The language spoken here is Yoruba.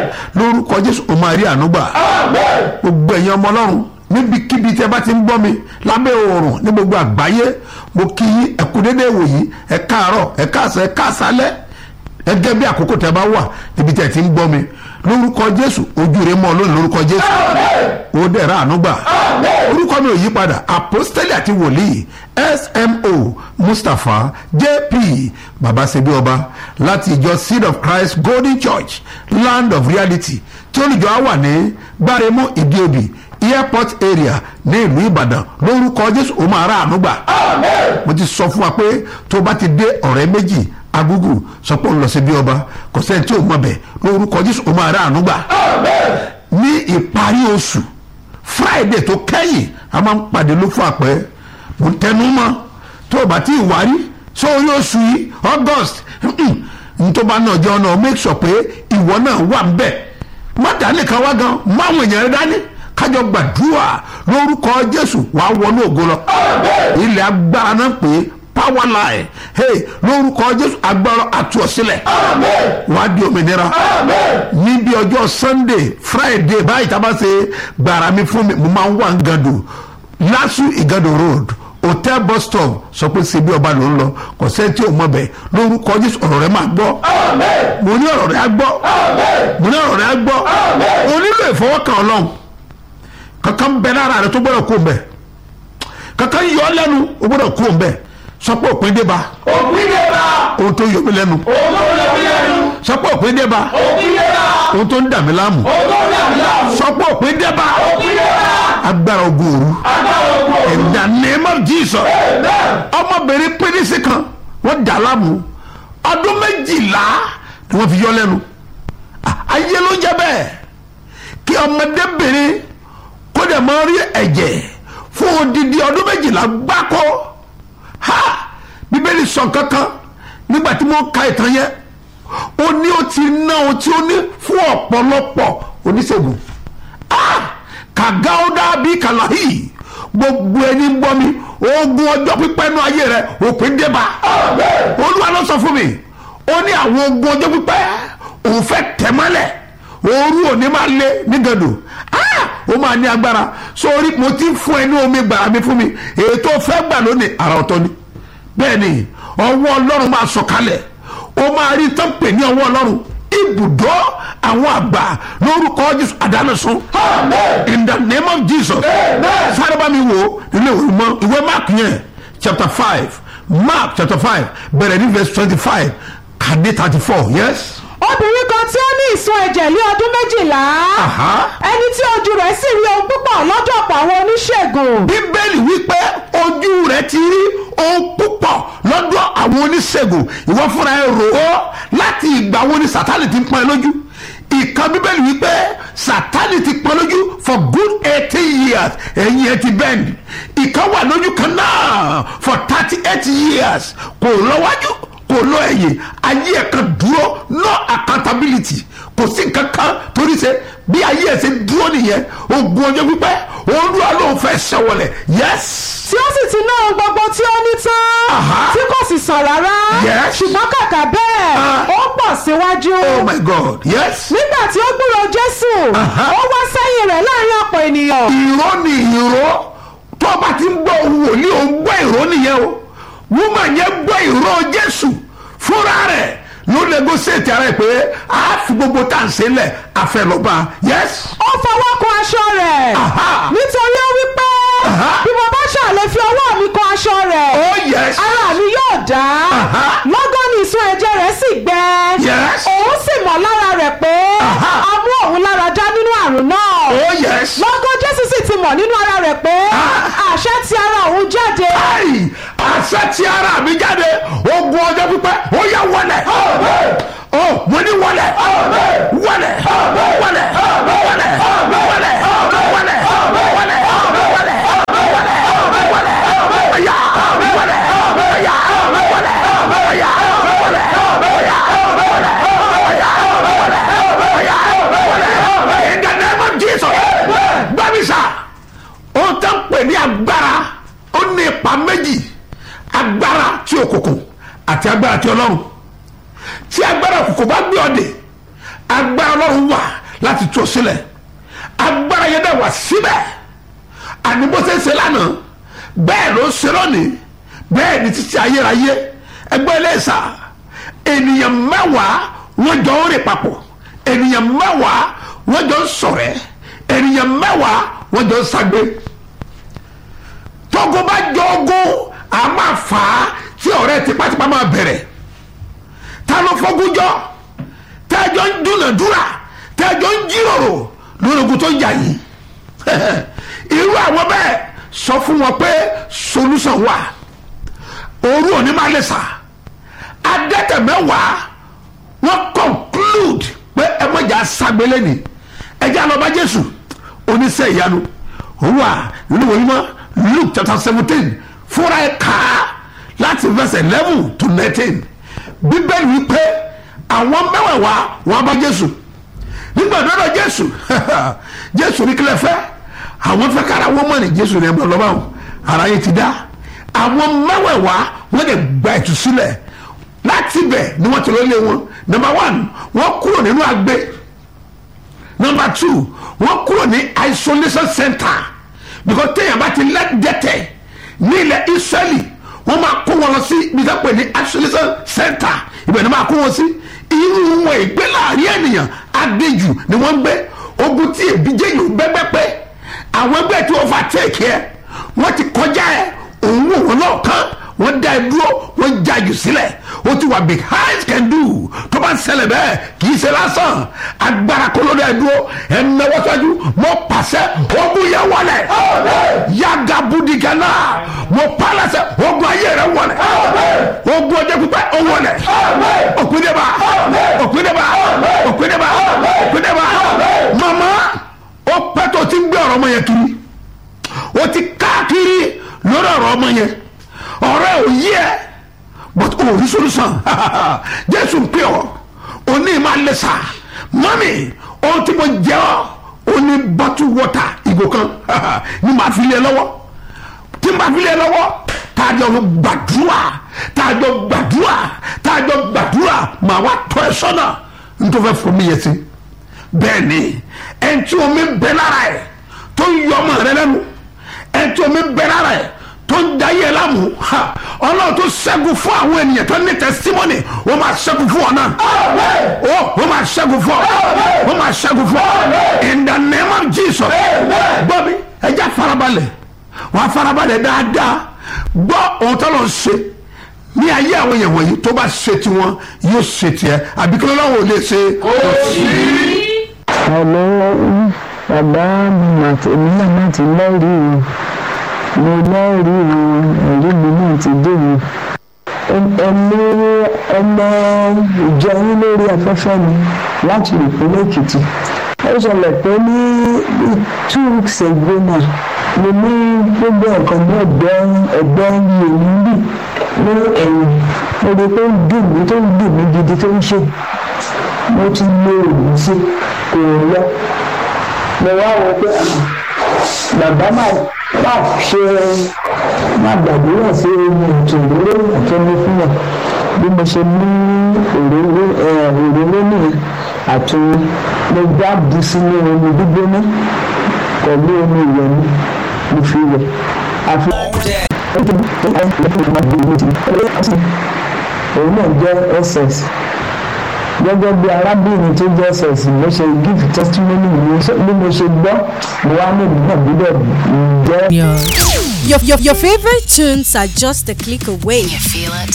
lórúkọ jésù o máa rí àánú gbà gbogbo ẹ̀yin ọmọ ọlọ́run níbikíbi tí ẹ bá ti ń gbọ́ mi lábẹ́ oòrùn ní gbogbo àgbáyé mo kí yín ẹ kú déédéé wòyí ẹ káàárọ̀ ẹ káàsán ẹ káàsálẹ́ gẹ́gẹ́ bí àkókò tẹ́ bá wà níbi tí ẹ ti ń gbọ́ mi lórúkọ jésù ojú rẹ mọ́ lónìí lórúkọ jésù ó dẹ̀ ra àánú gbà orúkọ mi ò yí padà apostoli àti wòlíì smo mustapha jp babasebi ọba láti ìjọ seed of christ golden church land of reality tí olùjọ á wà ní gbáremú ìdíobì airport area ní ìlú ìbàdàn lórúkọ jésù ó máa ra àánú gbà mo ti sọ fún wa pé tó bá ti dé ọ̀rẹ́ méjì agugu sọ pé òun lọ sí bí ọba kò sẹ́ni tí ò mọ̀ bẹ̀ lórúkọ jésù ó máa ra àánú gbà ní ìparí oṣù friday tó kẹ́yìn a máa ń pàdé ló fún àpẹ́ mo tẹnu mọ́ tó o bá ti wárí sórí oṣù yìí august ntọ́ba náà jẹ́ ọ̀nà make sure pé ìwọ náà wà ń bẹ̀ má dání kan wá gan máwọn èèyàn rẹ dání kájọ gbàdúrà lórúkọ jésù wàá wọnú ògo lọ ilẹ̀ agbára náà pé power line hey lórúkọ jésù agbára àtúọ̀sílẹ̀ wàá di òmìnira níbi ọjọ́ sunday friday báyìí tá a bá ṣe gbàrà mi fún mi mo máa ń wà ń gàdù lásù ìgàdù road hotel bus stop sọ pé ṣe bí ọba ló ń lọ kò sẹ́ni tí ò mọ̀ bẹ́ẹ̀ lórúkọ jésù ọ̀rọ̀ rẹ máa gbọ́ mo ní ọ̀rọ̀ rẹ á gbọ́ mo ní ọ̀rọ̀ rẹ á gbọ́ o nílò ìfọwọ́kàn ọlọ́run kankan bẹ lára rẹ tó gbọ́dọ̀ kó mbẹ kankan yọ ọ lẹ́nu o gbọ́dọ̀ kó mbẹ sọ pé òpin dé bá òpin dé bá ohun tó yọ mí lẹ́nu òun tó lè fi lẹ́nu sọ pé òpin dé bá òpin dé bá ohun tó ń dà mí láàmú òun tó lè fi láàmú sọ pé òpin dé bá òpin dé bá agbára ogun òru agbára ogun in the name of jesus ọmọbìnrin pínísì kan wọ́n dà láàmú ọdún méjìlá ni wọ́n fi yọ lẹ́nu Ah, ayé ló jẹ́ bẹ́ẹ̀ kí ọmọdébìnrin kó dẹ̀ máa rí ẹ̀jẹ̀ fún odidi ọdún méjìlá gbáko ha bíbélì sọ kankan nígbà tí mo ka ìtàn yẹn ó ní ó ti ná ohun tí ó ní fún ọ̀pọ̀lọpọ̀ oníṣègùn ah kàgáódà bí kàláhì gbogbo ẹni ń gbọ́ mi ogun ọjọ́ pípẹ́ nú ayé rẹ òpin débà olúwa ló sọ fún mi ó ní àwọn ogun ọjọ́ pípẹ́ òun fẹ́ tẹ̀mọ́lẹ̀ ooru òní máa lé nígàdò ah ó máa ní agbára sórí mo ti fún ẹ ní omi gbàrà mi fún mi èyí tó fẹ́ gbà lónìí àrà ọ̀tọ̀ ni bẹ́ẹ̀ ni ọwọ́ ọlọ́run máa sọ̀kalẹ̀ ó máa rí tán pè ní ọwọ́ ọlọ́run ibùdó àwọn àgbà lórúkọ jésù àdánùsùn in the name of jesus sáré bá mi wò nínú ìwé mọ ìwé mark yẹn chapter five mark chapter five bẹ̀rẹ̀ ní verse twenty five kàdé thirty four yes. obìnrin kan tí ó ní ìsun ẹ̀jẹ̀ lé ọdún méjìlá Aha. ẹni tí ojú rẹ̀ sì rí ohun púpọ̀ lọ́dọ̀ ọ̀pọ̀ àwọn oníṣègùn bíbélì wípé ojú rẹ ti rí ohun púpọ̀ lọ́dọ̀ àwọn oníṣègùn ìwọ fúnra ẹ rò ó láti ìgbà wo ni sátani ti ń pọ́n ẹ lójú ìkan bíbélì wípé sátani ti pọ́n lójú for good eighteen years ẹ̀yìn ẹ ti bend ìkan wà lójú kan náà for thirty eight years kò lọ́wájú kò lọ ẹ̀yìn ayé ẹ̀ kan dúró no accountability kò sí nǹkan kan torí ṣe bí ayé ẹ̀ ṣe dúró nìyẹn ogun ọjọ́ pípẹ́ olúwa ló ń fẹ́ ṣẹwọlẹ̀ yes tí ó sì ti ná ohun gbogbo tí ó ní tán Aha. tí kò sì sàn rárá Yes. ṣùgbọ́n kàkà bẹ́ẹ̀ Ah. ó pọ̀ síwájú oh my god yes nígbà tí ó gbúrò jésù Aha. ó wá sẹ́yìn rẹ̀ láàrin ọ̀pọ̀ ènìyàn ìró ni ìró tó bá ti ń gbọ́ ohun wòlíì ò ń gbọ́ ìró nìyẹn o woman yẹn gbọ́ ìró jésù fúnra rẹ̀ ló negotiate ara ẹ̀ pé a fi gbogbo tá à ń ṣe lẹ̀ àfẹlọ́ba yes ó fọwọ́ kan aṣọ rẹ̀ Aha. nítorí ó wí pé Aha. bí mo bá ṣàlè fi ọwọ́ mi kan aṣọ rẹ̀ oh yes ara mi yóò dá Aha. lọ́gán ni ìsun ẹ̀jẹ̀ rẹ̀ sì gbẹ Yes. òun sì mọ̀ lára rẹ̀ pé Aha. a mú òun lára dá nínú àrùn náà oh yes lọ́gán jésù sì ti mọ̀ nínú ara rẹ̀ pé Ah. àṣẹ ti ara òun jáde ayi àṣẹ tí ara mi jáde ogun ọjọ́ pípẹ́ ó yà wọlé ó mo ní wọlé wọlé wọlé wọlé wọlé wọlé wọlé wọlé wọlé ọ̀yà wọlé ọ̀yà wọlé ọ̀yà wọlé ọ̀yà wọlé ọ̀yà wọlé ọ̀yà wọlé in the name of Jesus gbàmísà ó tán pè ní agbára ó ní ipa méjì agbára tí òkùnkùn àti agbára tí ọlọ́run tí agbára òkùnkùn bá gbé ọdẹ agbára ọlọ́run wà láti tú ọ sílẹ̀ agbára yẹn dẹ̀ wà síbẹ̀ àní bó ṣe ń ṣe lánàá bẹ́ẹ̀ ló ń ṣe lónìí bẹ́ẹ̀ ni títí ayérayé ẹgbẹ́ iléeṣà ènìyàn mẹ́wàá wọ́n jọ ń rìn papọ̀ ènìyàn mẹ́wàá wọ́n jọ ń ṣọ̀rẹ́ ènìyàn mẹ́wàá wọ́n jọ ń ṣagbe tógo bá jọ ogún a máa fà á tí ọ̀rẹ́ tipátipá máa bẹ̀rẹ̀ ta ló fọ́gúnjọ́ tẹ́jọ́ ń dúnàdúrà tẹ́jọ́ ń jíròrò lórí ogun tó ń jà yìí irú àwọn bẹ́ẹ̀ sọ fún wọn pé solution wà òru òní máa lè sà adẹ́tẹ̀ mẹ́wàá wọ́n conclude pé ẹ mọ̀jà sagbélé ni ẹjẹ́ àlọ́ba jésù oníṣẹ́ ìyanu òun wà nínú ìwé mímọ́ luke chapter seventeen fúnra ẹ̀ kà á láti verse eleven to nineteen bíbélì wípé àwọn mẹ́wàá wọn bá jésù nígbà dọ́dọ̀ jésù jésù ní kílẹ̀ fẹ́ àwọn fẹ́ kára wọ́n mọ̀ ní jésù ní ẹgbẹ́ lọ́wọ́ ara yẹn ti dá àwọn mẹ́wàá wọ́n lè gba ìtúsílẹ̀ láti bẹ̀ ni wọ́n ti lọ lé wọn number one wọ́n kúrò nínú agbe number two wọ́n kúrò ní isolation center because téèyàn bá ti lẹ́dẹ̀tẹ̀ ní ilẹ̀ israeli wọ́n máa kó wọn lọ sí ibi tó pè ní isolation center ibẹ̀ ni wọ́n máa kó wọn sí irú wọn ìgbé láàrin ènìyàn adéjù ni wọ́n ń gbé ogun tí èbíjẹ́ yìí bẹ́gbẹ́ pé àwọn ẹgbẹ́ tí wọ́n fa téèkì ẹ wọ́n ti kọjá ẹ òun wò wọn náà kán wọ́n dá ẹ dúró wọ́n já jù sílẹ̀ ó ti wà behind can do tó bá ń ṣẹlẹ̀ bẹ́ẹ̀ kì í ṣe lásán agbára kó ló dá ẹ dúró ẹ náwó sọ́jú mo pàṣẹ ogun yẹn wọlé yaga budigana mo pàṣẹ ogun ayé rẹ wọlé ogun ọjọ́ pípẹ́ ó wọlé òkúndébà òkúndébà òkúndébà òkúndébà mama ó pẹ́ tó ti ń gbé ọ̀rọ̀ ọmọ yẹn kiri ó ti káàkiri lórí ọ̀rọ̀ ọmọ yẹn ọ̀rọ̀ ẹ̀ ò yí ẹ but o rí solution jésù ń pè ọ́ òní máa lè sà mọ́mì ohun tí mo jẹ́ ọ́ ó ní bottle water ìgò kan ní màá fi lé lọ́wọ́ tí màá fi lé lọ́wọ́ tá a jọ gbàdúrà tá a jọ gbàdúrà tá a jọ gbàdúrà màá wá tọ́ ẹ sọ́nà nítorí fẹ́ fún mi yẹn sí bẹ́ẹ̀ ni ẹni tí omi bẹ lára ẹ̀ tó ń yọ ọmọ rẹ lẹ́nu ẹni tí omi bẹ lára ẹ̀ tó ń da yẹ lámù ọlọ́run tó ṣẹ́gun fún àwọn ènìyàn tó ní testimony wọ́n máa ṣẹ́gun fún ọ náà ó wọ́n máa ṣẹ́gun fún ọ wọ́n máa ṣẹ́gun fún ọ in the name of Jesus gbọ́ mi ẹja farabalẹ̀ wọ́n á farabalẹ̀ dáadáa gbọ́ ohun tó lọ ṣe ní ayé àwọn èèyàn wọ̀nyí tó bá ṣe tiwọn yóò ṣe tiẹ̀ àbíkí lọ́wọ́ ò lè ṣe kò sí. Hello, bàbá mi màtí èmi náà má ti lẹ́rìí o mo lẹ́rìí o ẹ̀rí mi náà ti dé o ẹni ọmọ ìjọ yín lórí afẹ́fẹ́ mi láti ìpínlẹ̀ Èkìtì ó ṣẹlẹ̀ pé ní two weeks ago náà mo ní gbogbo nǹkan ní ẹgbẹ́ ẹgbẹ́ yìí bì ní ẹ̀yìn mo rí i pé ó ń dùn mí tó ń dùn mí gidi tó ń ṣe mo ti lo òògùn sí kò lọ mo wá wọ pé bàbá máa máa ṣe máa gbàdúrà sí ohun ètò òróró àtọ́ni fún wọn bí mo ṣe ní òróró òróró nìyẹn àti mo gbá bu sínú omi gbígbóná pẹ̀lú omi ìwẹ̀ mi mo fi wẹ̀ àfi òun náà jẹ́ ss gẹ́gẹ́ bí arábìnrin tó jẹ́ ss mo ṣe give testimony bí mo ṣe gbọ́ mo wá ní ìlú náà gbọ́dọ̀ jẹ́. Your, your, your favorite tunes are just a click away. You feel it?